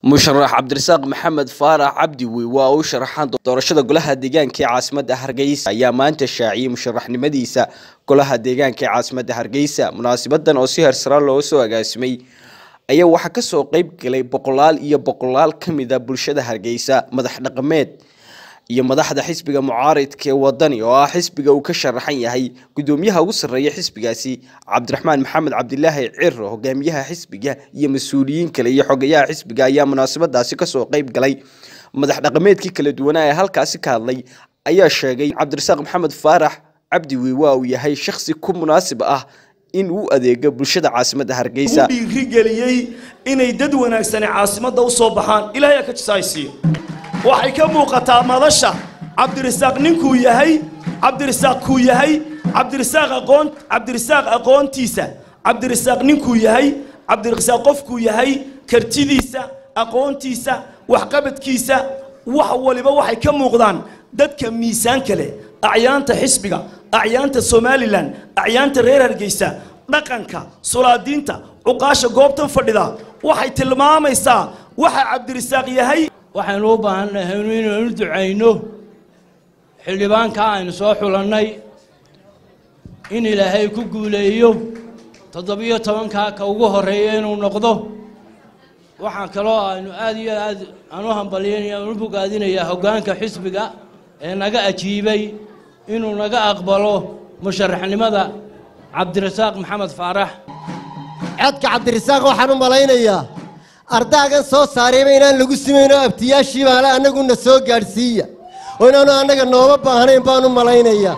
musharax cabdirasaaq maxamed faarax cabdi wey waa uu sharaxaan doorashada golaha deegaanka ee caasimadda hargeysa ayaa maanta shaaciyey musharaxnimadiisa golaha deegaanka ee caasimadda hargeysa munaasibadan oo si hersaraan looga soo agaasimay ayaa waxaa kasoo qeyb galay boqolaal iyo boqolaal ka mid a bulshada hargeysa madax dhaqameed iyo madaxda xisbiga mucaaridka ee wadani oo ah xisbiga uu ka sharaxan yahay gudoomiyaha ugu sarreeya xisbigaasi cabdiraxmaan maxamed cabdilaahi ciro hogaamiyaha xisbiga iyo mas-uuliyiin kale iyo xogayaha xisbiga ayaa munaasabadaasi kasoo qeyb galay madax dhaqameedkii kala duwanaa ee halkaasi ka hadlay ayaa sheegay cabdirasaaq maxamed faarax cabdi wey waa uu yahay shakhsi ku munaasib ah in uu adeego bulshada caasimadda hargeysa dhiirigeliyey inay dad wanaagsani caasimadda u soo baxaan ilaahay aa ka jisaaysiiyo waxay ka muuqataa madasha cabdirasaaq ninkuu yahay cabdirasaaq kuu yahay cabdirasaaq aqoon cabdirasaaq aqoontiisa cabdirasaaq ninkuu yahay cabdirasaaq qofkuu yahay kartidiisa aqoontiisa waxqabadkiisa wax waliba waxay ka muuqdaan dadka miisaanka leh acyaanta xisbiga acyaanta somalilan acyaanta reer hargeysa dhaqanka sulaadiinta cuqaasha goobtan fadhida waxay tilmaamaysaa waxa cabdirasaaq yahay waxaynu u baahannahay inaynu ducayno xildhibaanka aynu soo xulannay in ilaahay ku guuleeyo toddobiyo tobankaa ka ugu horreeya inuu noqdo waxaa kaloo aynu aad iyo aad aan u hambalyaynaya aan u bogaadinayaa hoggaanka xisbiga ee naga ajiibay inuu naga aqbalo musharaxnimada cabdirasaaq maxamed faarax codka cabdirasaaq waxaan u malaynayaa ardaagan soo saarayba inaan lagu simayn oo abtiyaashii baale annaguna soo gaadhsiiya oo inaanu annaga nooma baahnayn baan u malaynayaa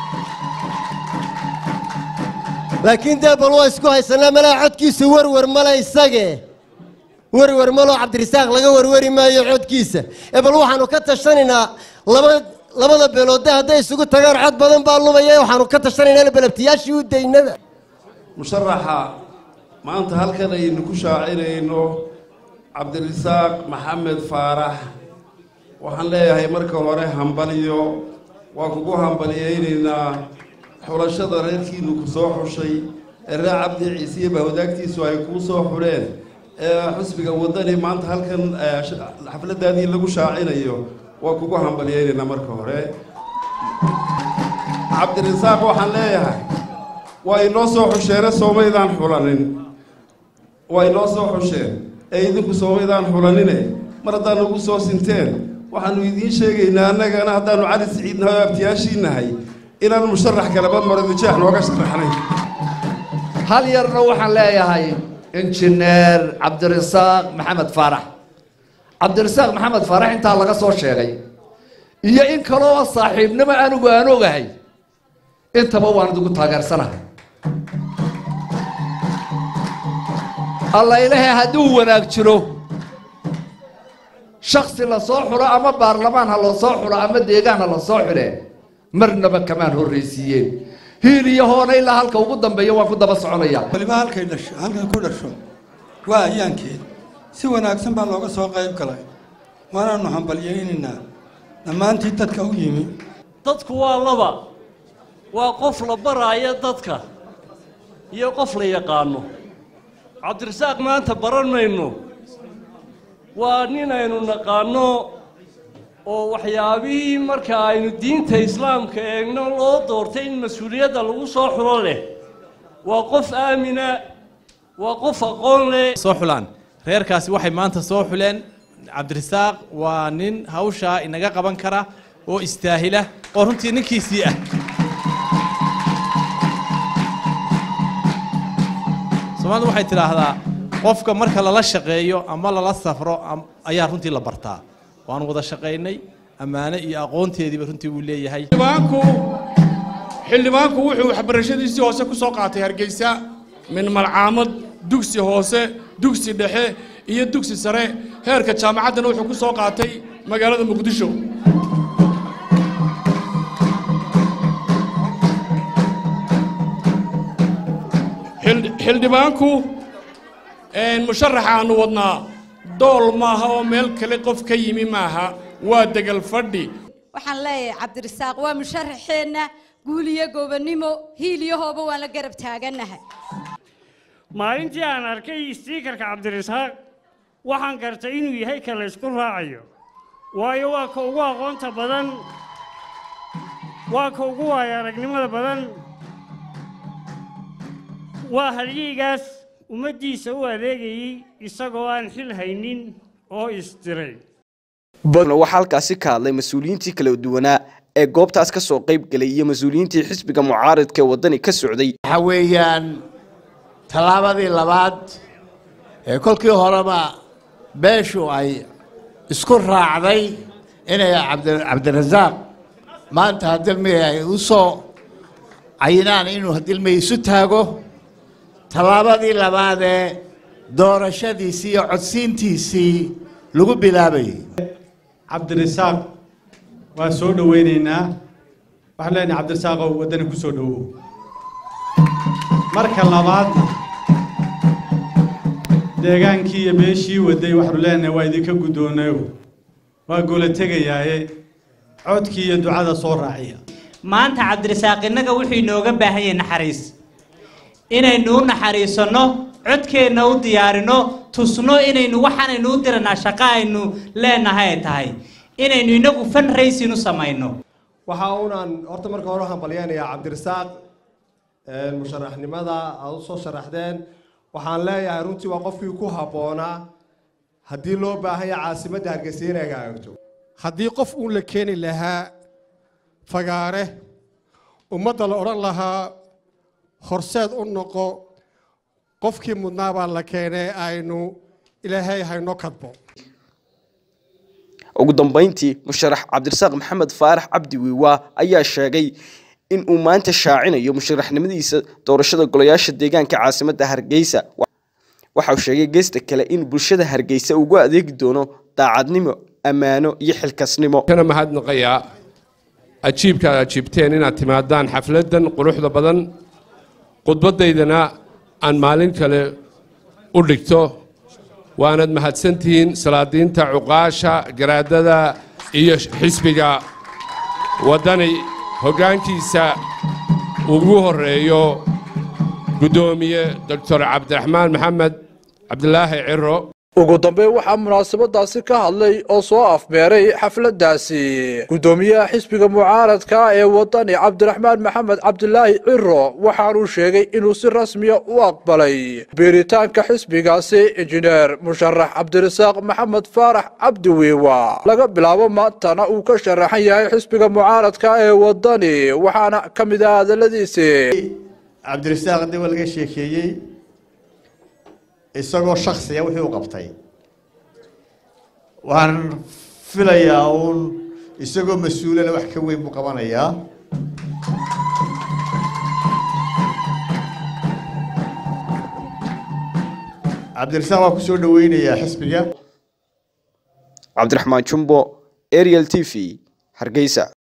laakiin dee bal waa isku haysanaa malaa codkiisu werwer male isage werwer maloo cabdirasaaq laga werweri maayo codkiisa ee bal waxaanu ka tashanaynaa laba labada beeloodde hadday isugu tagaan cod badan baa lumaya waxaanu ka tashanaynaa bal abtiyaashii u daynaba musharaxa maanta halkan aynu ku shaacinayno cabdirasaaq maxamed faarax waxaan leeyahay marka hore hambaliyo waa kugu hambaliyaynaynaa xulashada reerkiinu ku soo xushay ee reer cabdi ciisiye baa wadaagtiisu ay kuu soo xudheen ee xusbiga wadani maanta halkan xafladaadii lagu shaacinayo waa kugu hambaliyaynaynaa marka hore cabdirasaaq waxaan leeyahay waa inoo soo xusheene soomaydaan xulanin waa inoo soo xusheen ee idinku soomaydaan xulanine mar haddaanu ugu soo sinteen waxaanu idiin sheegaynaa annagana haddaanu cali siciid nahay oo abtiyaashii nahay inaan musharax kaleba marodijeex nooga sharaxnay hal yarna waxaan leeyahay injineer cabdirasaaq maxamed faarax cabdirasaaq maxamed faarax intaa laga soo sheegay iyo in kaloo saaxiibnimo anigu aan ogahay intaba waan idigu taageersanahay alla ilaahay hadduu wanaag jiro shaksi la soo xulo ama baarlamaan ha loo soo xulo ama deegaan ha la soo xule marnaba kamaan horraysiiyeen hiil iyo hoona ilaa halka ugu dambeeya waan ku daba soconaya waliba halkay dhasho halkay ku dhasho waa ayaankeed si wanaagsan baa looga soo qayb galay waanaanu hambalyaynaynaa dhammaantii dadka u yimi dadku waa laba waa qof la baraayo dadka iyo qof la yaqaano cabdirasaaq maanta baran mayno waa nin aynu naqaanno oo waxyaabihii marka aynu diinta islaamka eegno loo doortay in mas-uuliyadda lagu soo xulo leh waa qof aamina waa qof aqoon leh soo xulaan reerkaasi waxay maanta soo xuleen cabdirasaaq waa nin hawshaa inaga qaban kara oo istaahila oo runtii ninkiisii ah soomaalidu waxay tidhaahdaa qofka marka lala shaqeeyo ama lala safro ayaa runtii la bartaa waanu wada shaqaynay ammaano iyo aqoonteediiba runtii uu leeyahay xildhibaanku xildhibaanku wuxuu waxbarashadiisii hoose ku soo qaatay hargeysa min malcaamad dugsi hoose dugsi dhexe iyo dugsi sare heerka jaamacaddana wuxuu ku soo qaatay magaalada muqdisho xildhibaanku musharaxa aanu wadnaa dool maaha oo meel kale qof ka yimi maaha waa degal fadhi waxaan leeyahay cabdirasaaq waa musharaxeenna guul iyo gobonnimo hiil iyo hooba waan la garab taagannahay maalintii aan arkay stiikarka cabdirasaaq waxaan gartay inuu yahay ka la ysku raacayo waayo waa ka ugu aqoonta badan waa ka ugu waayo aragnimada badan waa halyeygaas ummaddiisa u adeegayey isagoo aan xil haynin oo isdiray waxaa halkaasi ka hadlay mas-uuliyiintii kala duwanaa ee goobtaas ka soo qayb galay iyo mas-uuliyiintii xisbiga mucaaridka ee waddani ka socday waxa weeyaan tallaabadii labaad ee kolkii horeba beeshu ay isku raacday inay cabdirasaaq maanta hadilmi ay u soo cayinaan inuu hadilmi isu taago tallaabadii labaadee doorashadiisii iyo codsiintiisii lagu bilaabayay cabdirasaaq waa soo dhoweynaynaa waxaan leenahay cabdirasaaqow waddani ku soo dhowow marka labaadna deegaankii iyo beeshii waday waxaanu leenahay waa idinka guddoonayo waa goola tegayaaye codkii iyo ducada soo raaciya maanta cabdirasaaq innaga wuxuu inooga baahan yahay naxariis inaynu u naxariisanno codkeenna u diyaarino tusno inaynu waxaanaynu u diranaa shaqo aynu leenahay ay tahay inaynu inagu fundraising u samayno waxa uunaan horta marka hore hambalyeynayaa cabdirasaaq musharaxnimada aad u soo sharaxdeen waxaan leeyahay runtii waa qofkii ku habboonaa haddii loo baahan yahay caasimadda hargeysa inay hagaagto haddii qof uun la keeni lahaa fagaare ummadda la odhan lahaa horseed u noqo qofkii mudnaa baa la keenay aynu ilaahay hayno kadbo ugu dambayntii musharax cabdirasaaq maxamed faarax cabdi wiiwaa ayaa sheegay in uu maanta shaacinayo musharaxnimadiisa doorashada golayaasha deegaanka caasimadda hargeysa waxa uu sheegay geesta kale in bulshada hargeysa ugu adeegi doono daacadnimo ammaano iyo xilkasnimo kana mahadnaqayaa ajiibka aad ajiibteen inaad timaadaan xafladdan quruxda badan khudbaddaydana aan maalin kale u dhigto waanad mahadsantihiin salaadiinta cuqaasha garaadada iyo xisbiga waddani hoggaankiisa ugu horreeyo guddoomiye doctor cabdiraxmaan maxamed cabdilaahi ciro ugu dambeyn waxaa munaasabadaasi ka hadlay oo soo afmeeray xafladdaasi guddoomiyaha xisbiga mucaaradka ee waddani cabdiraxmaan maxamed cabdilaahi ciro waxaanuu sheegay inuu si rasmiya u aqbalay biiritaanka xisbigaasi injineer musharax cabdirasaaq maxamed faarax cabdi wiiwa laga bilaabo maantana uu ka sharaxan yahay xisbiga mucaaradka ee waddani waxaana ka mid ah hadalladiisii cabdirasaaq hadii waa laga sheekeeyey isagoo shaksiya wixii u qabtay waxaan filayaa uun isagoo mas-uulana wax ka weyn buu qabanayaa cabdirasaaq waa ku soo dhoweynayaa xisbiga cabdiraxmaan jumbo ariel t v hargeysa